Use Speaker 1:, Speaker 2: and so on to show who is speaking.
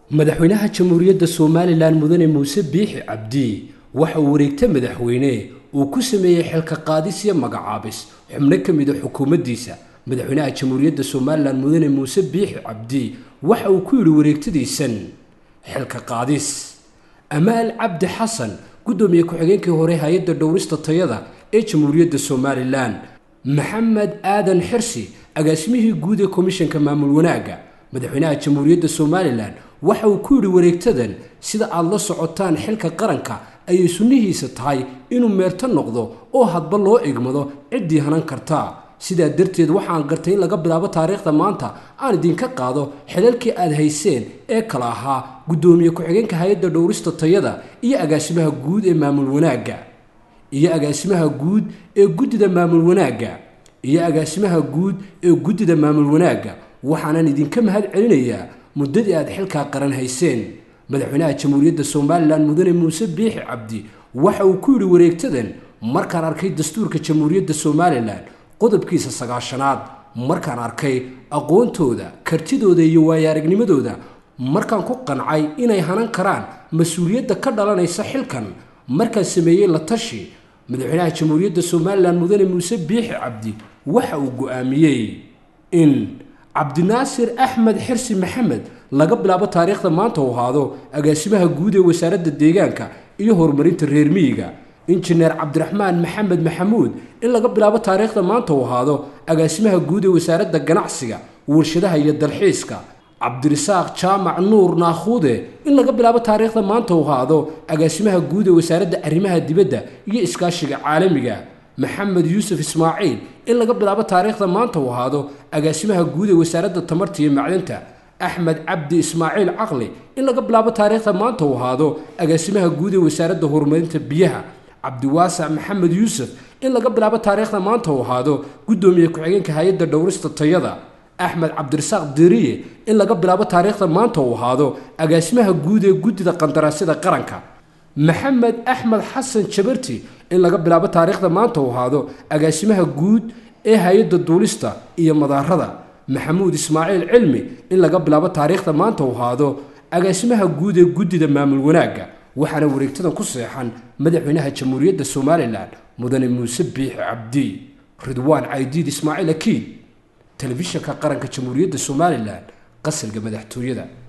Speaker 1: madaxweynaha jamhuuriyadda somalilan mudane muuse biixi cabdi waxa uu wareegta madaxweyne uu ku sameeyey xilka qaadis iyo magacaabis xubno ka mida xukuumaddiisa madaxweynaha jamhuuriyadda somalilan mudane muuse biixi cabdi waxa uu ku yidhi wareegtadiisan xilka qaadis amaal cabdi xasan guddoomiye ku-xigeenkii hore hay-adda dhowrista tayada ee jamhuuriyadda somalilan maxamed aadan xirsi agaasimihii guud ee komishanka maamul wanaagga madaxweynaha jamhuuriyadda somalilan waxa uu ku yidhi wareegtadan sida aad la socotaan xilka qaranka ayay sunnihiisa tahay inuu meerto noqdo oo hadba loo egmado ciddii hanan kartaa sidaa darteed waxaan gartay in laga bilaabo taariikhda maanta aan idinka qaado xilalkii aad hayseen ee kala ahaa guddoomiye ku-xigeenka hay-adda dhowrista tayada iyo agaasimaha guud ee maamul wanaagga iyo agaasimaha guud ee guddida maamul wanaagga iyo agaasimaha guud ee guddida maamul wanaagga waxaanan idinka mahad celinayaa muddadii aad xilkaa qaran hayseen madaxweynaha jamhuuriyadda somalilan mudane muuse biixi cabdi waxa uu ku yidhi wareegtadan markaan arkay dastuurka jamhuuriyadda somalilan qodobkiisa sagaashanaad markaan arkay aqoontooda kartidooda iyo waayo-aragnimadooda markaan ku qancay inay hanan karaan mas-uuliyadda ka dhalanaysa xilkan markaan sameeyey la tashi madaxweynaha jamhuuriyadda somalilan mudane muuse biixi cabdi waxa uu go-aamiyey in cabdinaasir axmed xirsi maxamed laga bilaabo taariikhda maanta uu ahaado agaasimaha guud ee wasaaradda deegaanka iyo horumarinta reer miyiga injineer cabdiraxmaan maxamed maxamuud in laga bilaabo taariikhda maanta uu ahaado agaasimaha guud ee wasaaradda ganacsiga warshadaha iyo dalxiiska cabdirisaaq jaamac nuur naakhuude in laga bilaabo taariikhda maanta uu ahaado agaasimaha guud ee wasaaradda arrimaha dibadda iyo iskaashiga caalamiga maxamed yuusuf ismaaciil in laga bilaabo taariikhda maanta uu ahaado agaasimaha guud ee wasaaradda tamarta iyo macdanta axmed cabdi ismaaciil caqli in laga bilaabo taariikhda maanta uu ahaado agaasimaha guud ee wasaaradda horumarinta biyaha cabdiwaasac maxamed yuusuf in laga bilaabo taariikhda maanta uu ahaado guddoomiye ku-xigeenka hay-adda dhowrista tayada axmed cabdirasaaq deriye in laga bilaabo taariikhda maanta uu ahaado agaasimaha guud ee guddida qandaraasyada qaranka maxamed axmed xasan jabarti in laga bilaabo taariikhda maanta uu ahaado agaasimaha guud ee hay-adda duulista iyo madaarada maxamuud ismaaciil cilmi in laga bilaabo taariikhda maanta uu ahaado agaasimaha guud ee guddida maamul wanaagga waxaana wareegtadan ku seexan madaxweynaha jamhuuriyadda somalilan mudane muuse biixi cabdi ridwaan caydiid ismaaciil akiid telefishinka qaranka jamhuuriyadda somalilan qasalka madaxtooyada